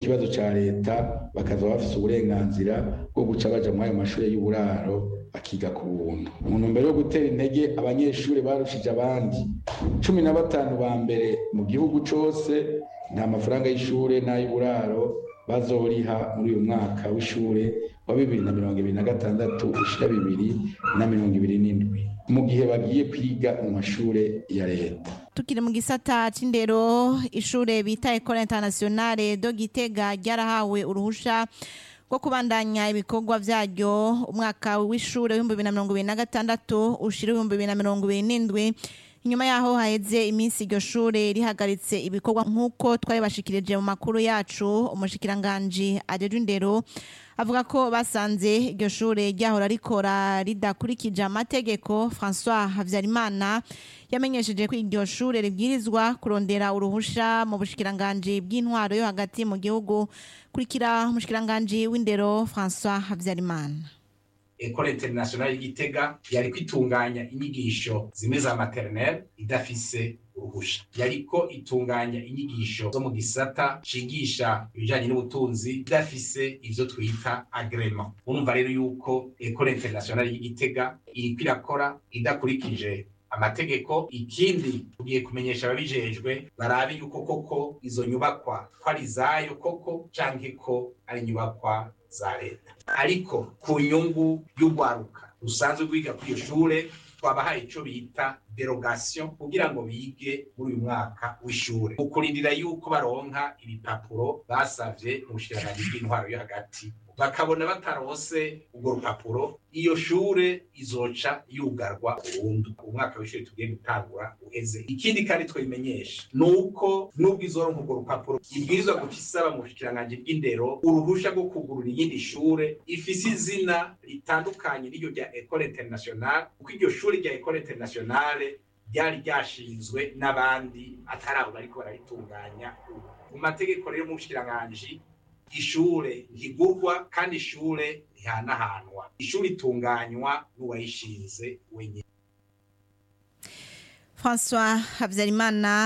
ikibazo ca leta bakaza bafise uburenganzira bwo guca baja muri ayo mashure y'uburaro bakiga ku buntu mu ntumbero yo gutera intege abanyeshuri barushije abandi cumi na batanu ba mbere mu gihugu cose nta mafaranga y'ishure n'ay'uburaro bazoriha muri uyu mwaka w'ishure wa bibiri na mirongo ibiri na gatandatu ushira bibiri na mirongo ibiri n'indwi mu gihe bagiye kwiga mu mashure ya leta tukiri mu gisata c'indero ishure bita Ecole Internationale do Gitega ryarahawe uruhusha rwo kubandanya ibikorwa vyaryo umwaka w'ishure w'ibihumbi bibiri na mirongo ibiri na gatandatu ushira ibihumbi bibiri na mirongo ibiri n'indwi inyuma yaho haheze iminsi iryo shure rihagaritse ibikorwa nk'uko twabibashikirije mu makuru yacu umushikiranganji ajejwe indero avuga ko basanze iryo shure ryahora rikora ridakurikije amategeko François Havyarimana yamenyesheje ko iryo shure ribwirizwa kurondera uruhusha mu bushikiranganji bw'intwaro yo hagati mu gihugu kurikira umushikiranganji w'indero François Havyarimana Ecole Internationale y'Igitega yari kwitunganya inyigisho zimwe za maternelle idafise uruhusha yariko itunganya inyigisho zo mu gisata cigisha ibijanye n'ubutunzi idafise ivyo twita agrema urumva rero yuko Ecole Internationale y'Igitega iriko irakora idakurikije amategeko ikindi tugiye kumenyesha ababijejwe barabe yuko koko izo nyubakwa ko ari izayo koko canke ko ari inyubakwa za leta ariko ku nyungu y'urwaruka rusanzwe rwiga kuri iyo shure twabahaye ico bita derogation kugira ngo bige muri uyu mwaka w'ishure mu kurindira yuko baronka ibipapuro basavye mu bushikiranganji bw'intwaro yo hagati bakabona batarose urwo rupapuro iyo shure izoca yugarwa burundu umwaka w'ishure tugiye gutangura uheze ikindi kandi twabimenyesha ni uko nubwo izoronka urwo rupapuro ibwirizwa guca isaba mu bushikiranganji bw'indero uruhusha rwo kugurura iyindi shure ifise izina ritandukanye n'iryo rya ecole internationale kuko iryo shure rya ecole internationale ryari ryashinzwe n'abandi atari abo bariko bararitunganya ubu mu mategeko rero mu bushikiranganji ishure ntigurwa kandi ishure ntihanahanwa ishure itunganywa n'uwayishinze wenyine François Havyarimana